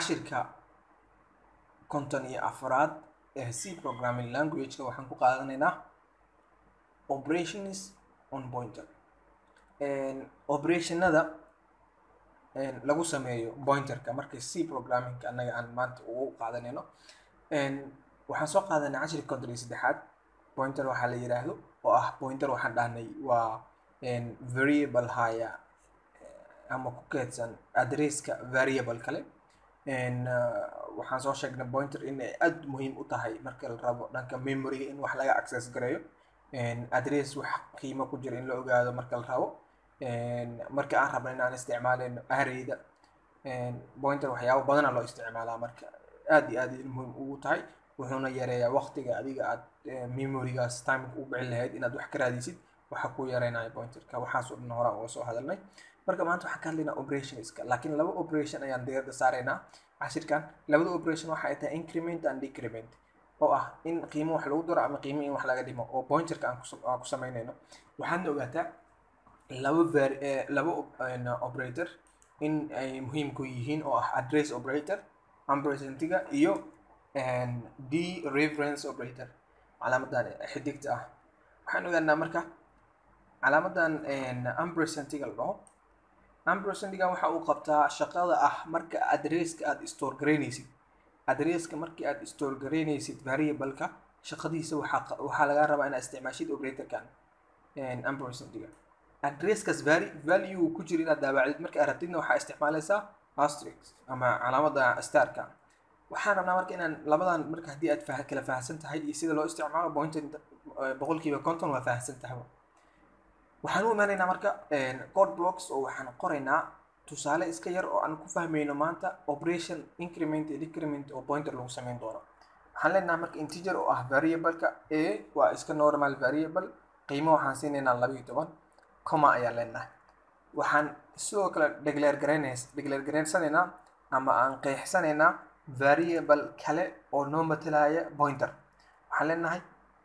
cashirka konton iyo afraad ee c programming languageka waxaan ku qaadanaynaa operations on pointer operationada lagu sameeyo pointerka marka c programmingka annaga aan maanta ugu qaadanayno waxaan soo qaadanay cashirka konton iyo saddexaad pointer waxaa la yidhaahdo oo ah pointer waxaan dhahnay waa variable haya ama ku keedsan adresska variable kale waxaan soo sheegnay pointer inay aad muhiim u tahay marka la rabo dhanka memoryga in wax laga access gareeyo address wax qiimo ku jira in la ogaado marka la rabo marka aan rabno inaan isticmaaleyno arrayda pointer waxyaabo badana loo isticmaalaa marka aad iyo aad ay muhiim ugu tahay wuxuuna yareeyaa waqtiga adiga aad memorygaas timeka u bixin lahayd inaad wax ka raadisid waxa ku yareynaya pointerka waxaas oo dhan horaan uga soo hadalnay marka maanta waxaan ka hadlaynaa operationska laakiin laba operation ayaan diiradda saaraynaa cashirkan labada operation waxa ay tahay increment and decrement oo ah in qiimo wax lagu daro ama qiimo in wax laga dhimo oo pointerka aan aan ku samaynayno waxaadna ogaataa laba var laba operator in ay muhiim ku yihiin oo ah address operator ampersentiga iyo d reference operator calaamadan xidigta ah waxaan ogaanaa marka calaamadan ampersentiga la dhaho ampersentiga waxa uu qabtaa shaqada ah marka addresska aad store garaynaysid addresska markii aad store garaynaysid variableka shaqadiisa waxaa waxaa laga rabaa inaad isticmaashid operatorkan ampersentiga addresskaas vari value ku jira inaad daabacdid marka aad rabtidna waxaa isticmaalaysaa asterix ama calaamada starka waxaan rabnaa marka inaan labadan marka haddii aad fah kala fahamsan tahay iyo sida loo isticmaalo pointer boqolkiiba conton waa fahamsan tahay waxaan u imaanaynaa marka code blocks oo waxaan qoraynaa tusaale iska yar oo aan ku fahmayno maanta operation increment iyo decrement oo pointer lagu sameyn doono waxaan leenahay marka integer oo ah variableka a waa iska normal variable qiimo waxaan siinaynaa laba iyo toban comma ayaan leenahay waxaan sidoo kale declare garaynays declare garaysanaynaa ama aan qeexsanaynaa variable kale oo noo matalaya pointer waxaan leenahay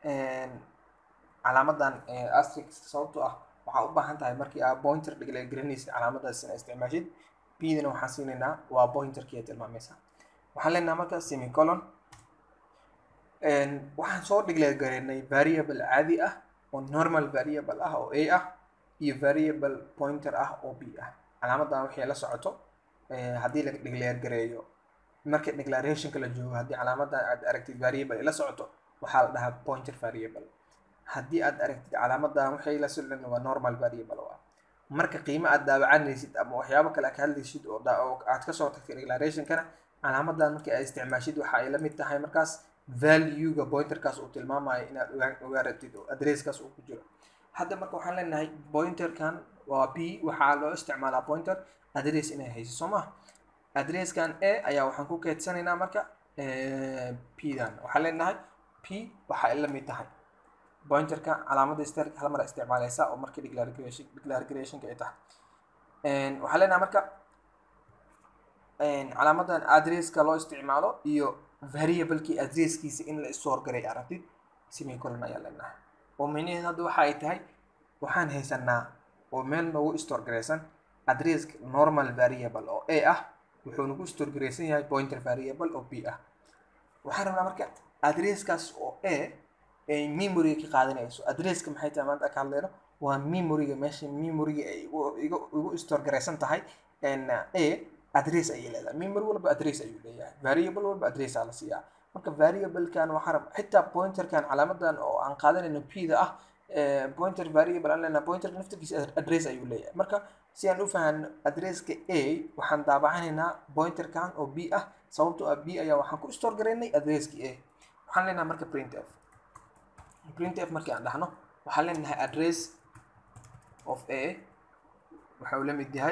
calaamadan asterix sababtoo ah waxaa u baahan tahay markii aa pointer declare garanaysid calaamadaas ina isticmaashid bdana waxaan siinaynaa waa pointerkii tilmaamaysa waxaan leenahay marka semicolon waxaan soo declare garaynay variable caadi ah oo normal variable ah oo a ah iyo variable pointer ah oo b ah calaamadan waxay la socoto haddii la declare gareeyo marka declarationka la joogo haddii calaamadan aad aragtid variable ay la socoto waxaa la dhahaa pointer variable haddii aad aragtid calaamadan waxay la socdeen waa normal variable ah marka qiimo aad daawacanaysid ama waxyaabo kale aad ka hadlaysid oo aad kasoo tagtay declarationkana calaamadan markii aad isticmaashid waxa ay la mid tahay markaas valuega pointerkaas uu tilmaamayo inaad ogaaratid oo addresskaas uu ku jiro hadda marka waxaan leenahay pointerkan waa b waxaa loo isticmaalaa pointer address inay hayso soo maha addresskan a ayaa waxaan ku keedsanaynaa marka p dan waxaan leenahay p waxa ay la mid tahay pointerka calaamada stark hal mar isticmaalaysa oo markii declaration declarationka ay tahay waxaan leenahay marka calaamadan addresska loo isticmaalo iyo variablekii addresskiisa in la store garay aragtid semicolon ayaa leenahay oo micnaheed hadda waxa ay tahay waxaan haysanaa oo meel noogu store garaysan addresska normal variable oo a ah wuxuu nagu store garaysan yahay pointer variable oo b ah waxaan rabnaa marka addresskaas oo a ay memoryga ka qaadanayso addresska maxay tahay maanta ka hadleyno waa memoryga meesha memoryga ay igu store garaysan tahay a address ayay leedahay memory walba address ayuu leeyahay variable walba address aa la siiyaa marka variablekan waxaa rab xitaa pointerkan calaamadan oo aan qaadanayno p da ah pointer variable aan leenahay pointer naftirkiisa address ayuu leeyahay marka si aan u fahanno addresska a waxaan daabacanaynaa pointerkan oo b ah sababtoo ah b ayaa waxaan ku store garaynay addresskii a waxaan leenahay marka print f print f markii aan dhahno waxaan leenahay address of a waxa uu la mid yahay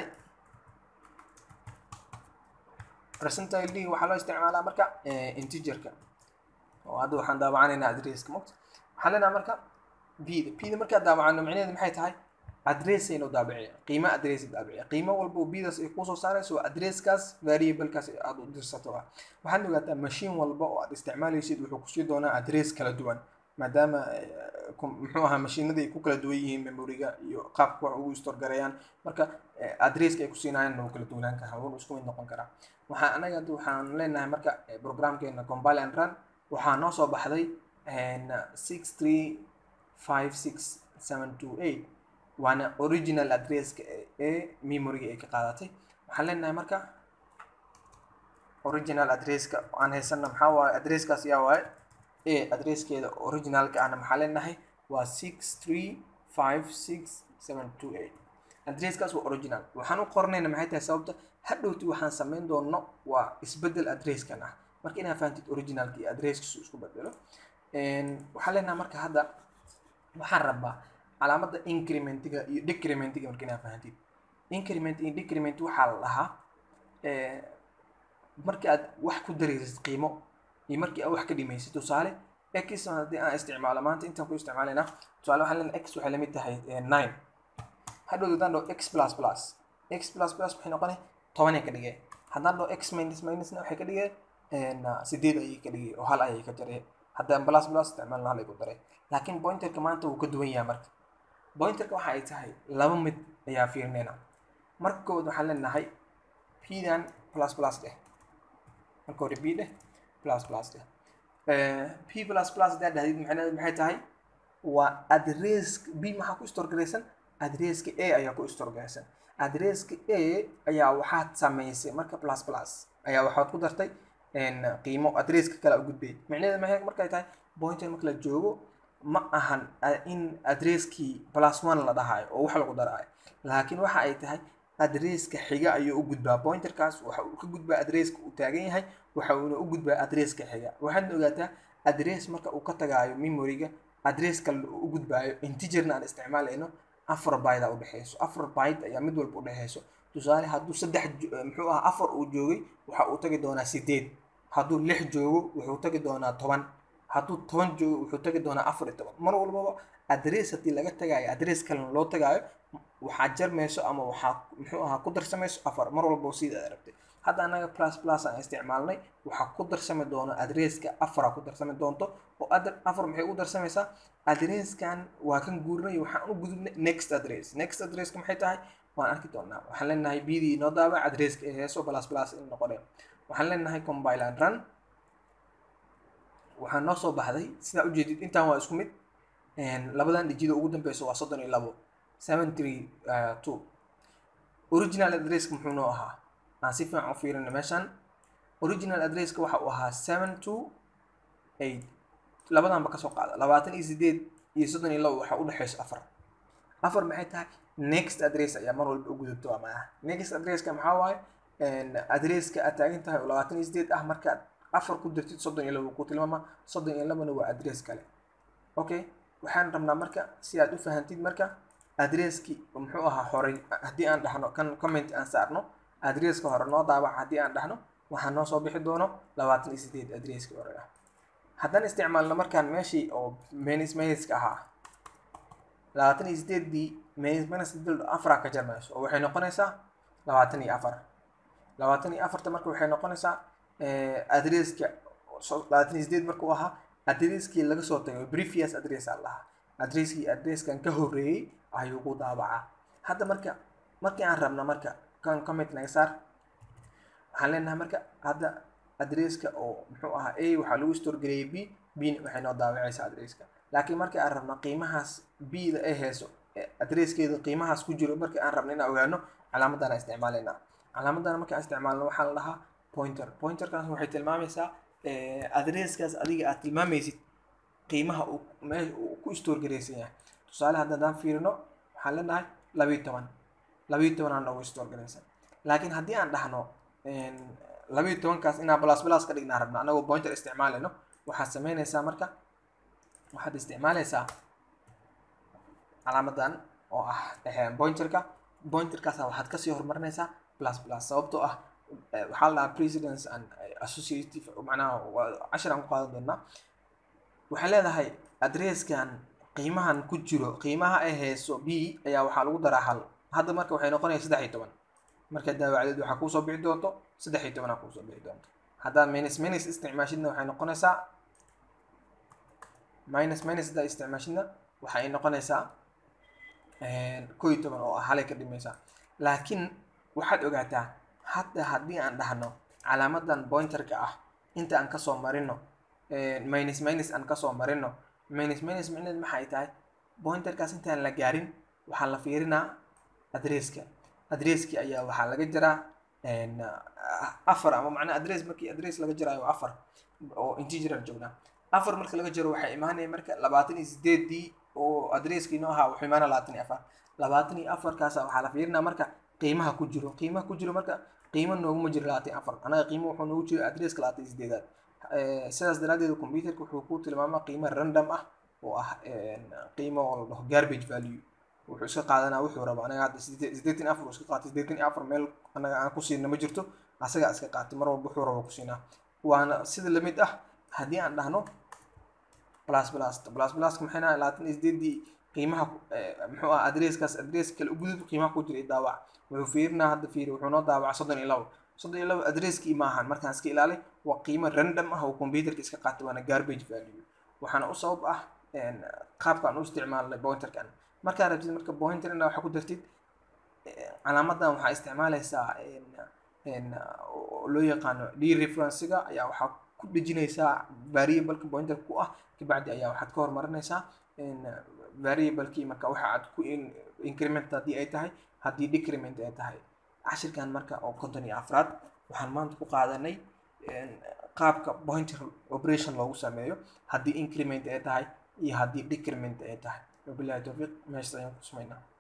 percentile d waxaa loo isticmaalaa marka integerka oo hadda waxaan daawacanaynaa addresska mogta waxaan leenahay marka b da p da markaa daawacano micnaheedu maxay tahay addressaynu daabiciya qiimo address daabiciya qiimo walba oo bdaas ay kusoo saarayso waa addresskaas variablekaas aad u dirsato ah waxaad ogaataa machine walba oo aad isticmaalaysid wuxuu kusii doonaa address kala duwan maadaama muxuu ahaa mashiinada ay ku kala duwan yihiin memoriga iyo qaabka wax ugu store gareeyaan marka adresska ay ku siinayaan wuu kala duwanaan karaa wuuna isku mid noqon karaa waxaa anaga hadda waxaan leenahay marka programkeena compile and run waxaa noo soo baxday six three five six seven two eight waana original addresska ee memoriga ay ka qaadatay waxaan leenahay marka original addresska aan haysana maxaa waaye addresskaas yaa waaye a addresskeeda originalka ahna maxaa leenahay waa six three five six seven two eight addresskaas waa original waxaan u qoranayna maxay tahay sababta hadhowti waxaan samayn doono waa isbedel addresskan ah marka inaa fahantid originalka iyo addresskiisu isku bedelo waxaan leenahay marka hadda waxaan rabaa calaamada incrementiga iyo decrementiga marka inaa fahantid increment iyo decrement waxaa la dhahaa markii aad wax ku daraysid qiimo iyo markii aad wax ka dhimaysid tusaale x haddii aan isticmaalo maanta intaan ku isticmaalayna tusaale waxaan leenahay x waxay lamid tahay nine hadhow haddaan dhaho x plus plus x plus plus waxay noqonay tobanay ka dhigay haddaan dhaho x minus minusna waxay ka dhigay sideed ayay ka dhigay oo hal ayay ka jaray haddaan plus plus isticmaalna hal ay ku daray laakiin pointerka maanta wuu ka duwan yahay marka pointerka waxa ay tahay laba mid ayaa fiirinayna marka koowaad waxaan leenahay pdan plus plus dheh marka hore b dheh plus plus dheh p plus plus haddaa dhahdid macnaheedu maxay tahay waa address b maxaa ku store garaysan addresska a ayaa ku store garaysan addresska a ayaa waxaad samaysay marka plus plus ayaa waxaad ku dartay qiimo addresska kale u gudbay macnaheedu maxay markay tahay pointer marka la joogo ma ahan in addresskii plus one la dhahayo oo wax lagu daraayo laakiin waxa ay tahay adresska xiga ayuu u gudbaa pointerkaas waxa uu ka gudbaa adresska uu taagan yahay waxa uuna u gudbaa adresska xiga waxaadna ogaataa adress marka uu ka tagaayo memoriga adress kale u gudbaayo integerna aan isticmaalayno afar byte a udhexeyso afar byte ayaa mid walba udhexeyso tusaale hadduu saddex muxuu aha afar uu joogay waxa uu tagi doonaa sideed hadduu lix joogo wuxuu tagi doonaa toban hadduu toban joogo wuxuu tagi doonaa afar iyo toban mar walbaba adress haddii laga tagaayo adress kalena loo tagaayo waxaa jarmayso ama waxaa muxuu ahaa ku darsamayso afar mar walba sida aad rabtay hadda anaga plus plus aan isticmaalnay waxaa ku darsami doono adresska afara ku darsami doonto oo afar maxay u darsamaysaa adresskan waa kan guurinay waxaan u gudubnay next address next addresska maxay tahay waan arki doonaa waxaan leenahay bdii inoo daabac adresska ee heeso plus plus in noqoneen waxaan leenahay compile and run waxaa noo soo baxday sidaa ujeedid intaan waa isku mid labadan dhijida ugu dambeyso waa soddon iyo labo seven three two original addresska muxuu noo ahaa aan si fiican u fiirina meeshan original addresska waxa uu ahaa seven two eight labadanba kasoo qaada labaatan iyo sideed iyo soddon iyo labo waxaa udhexeyso afar afar maxay tahay next address ayaa mar walba u gudubto waa maaha next addresska maxaa waaye addresska aad taagan tahay oo labaatan iyo sideed ah markaad afar ku dirtid soddon iyo labo ku tilmaama soddon iyo labona waa address kale okay waxaan rabnaa marka si aad u fahantid marka adresskii muxuu ahaa horey haddii aan dhahno kan comment aan saarno adresska hore noo daabac haddii aan dhahno waxaa noo soo bixi doono labaatan iyo sideed adresskii hore ah haddaan isticmaalno markaan meeshii oo menis meniska ahaa labaatan iyo sideeddii menis menis afaraa ka jarmayso oo waxay noqonaysaa labaatan iyo afar labaatan iyo afarta marka waxay noqonaysaa adresska labaatan iyo sideed markuu ahaa adresskii laga soo tagay previous address aan lahaa adresskii adresskan ka horreeyey ayuu ku daabacaa hadda marka markii aan rabna marka kan comment naga saar waxaan leenahay marka hadda adresska oo muxuu ahaa a waxaa lagu store gareeyay b b waxay noo daawacaysaa adresska laakiin markii aan rabna qiimahaas b da ay hayso adresskeeda qiimahaas ku jiro markii aan rabna inaan ogaano calaamadana isticmaalaynaa calaamadana markaan isticmaalno waxaa la dhahaa pointer pointerkaas waxay tilmaamaysaa adresskaas adiga aad tilmaamaysid qiimaha uu meesha uu ku store garaysan yahay tusaale hadda haddaan fiirino waxaan leenahay labiyo toban labiyo tobanaa noogu store garaysan laakiin haddii aan dhahno labiyo tobankaas inaan plus plus ka dhignaa rabna anagoo pointer isticmaalayno waxaad sameynaysaa marka waxaad isticmaalaysaa calaamadan oo ah pointerka pointerkaas waxaad kasii horumarinaysaa plus plus sababtoo ah waxaa la dhahaa precedence and associative macnaha cashir aan ku qaadan doonaa waxay leedahay adresskan qiimahan ku jiro qiimaha ay hayso b ayaa waxaa lagu daraa hal hadda marka waxay noqonaya saddex iyo toban marka daawacdeed waxaa kuusoo bixi doonto saddex iyo tobanaa kuusoo bixi doonto haddaad menis menis isticmaashidna waxay noqonaysaa minus minus haddaa isticmaashidna waxa ay noqonaysaa koo iyo toban oo ah halay ka dhimaysaa laakiin waxaad ogaataa hadda haddii aan dhahno calaamadan pointerka ah inta aan kasoo marino minus minus aan kasoo marino minus minus micneed maxay tahay pointerkaas intaan la gaarin waxaa la fiirinaa adresska adresski ayaa waxaa laga jiraa afar ama macnaa adress markii adress laga jiraayo waa afar oo integeral joognaa afar marka laga jiro waxay imaanaya marka labaatan iyo sideedii oo adresskii noo ahaa wuxuu imaanaya labaatan iyo afar labaatan iyo afarkaasa waxaa la fiirinaa marka qiimaha ku jiro qiimaha ku jiro marka qiimo nooguma jiro labaatan iyo afar anaga qiimo wuxuu noogu jiro adresska labaatan iyo sideedaad sidaas daraadeed computerka wuxuu ku tilmaamaa qiimo random ah oo ah qiimo oo la dhaho garbage value wuxuu iska qaadanaa wuxuu rabo anaga hadda sideetan afar uu iska qaatay sideetan iyo afar meel anaga aan ku siina ma jirto asagaa iska qaatay mar walba wuxuu rabo ku siinaa waana sida lamid ah haddii aan dhahno plus plus plus pluska maxay nahay labaatan iyo sideedii qiimaha muxuu ah adresskaas adress kale ugudub qiimaha ku jira daawac wuxuu fiirinaa hadda fiiri wuxuu noo daawaca soddon iyo labo soddon iyo labo adresskii maahan markaan iska ilaalay waa qiimo random ah oo computerka iska qaatay waana garbage value waxaana u sabab ah qaabkaan u isticmaalnay pointerkan markaa rabtid marka pointer inaa waxa ku dartid calaamadan waxaa isticmaalaysaa loo yaqaano d referencega ayaa waxaa ku dhejinaysaa variableka pointerka ku ah kabacdi ayaa waxaad ka hormarinaysaa variablekii marka waxa aad ku increment haddii ay tahay haddii decrement ay tahay cashirkan marka oo konton iyo afraad waxaan maanta ku qaadanay qaabka pointer operation loogu sameeyo haddii increment ay tahay iyo haddii decrement ay tahay wabillahi towfiiq meeshas ayaan ku sumaynaa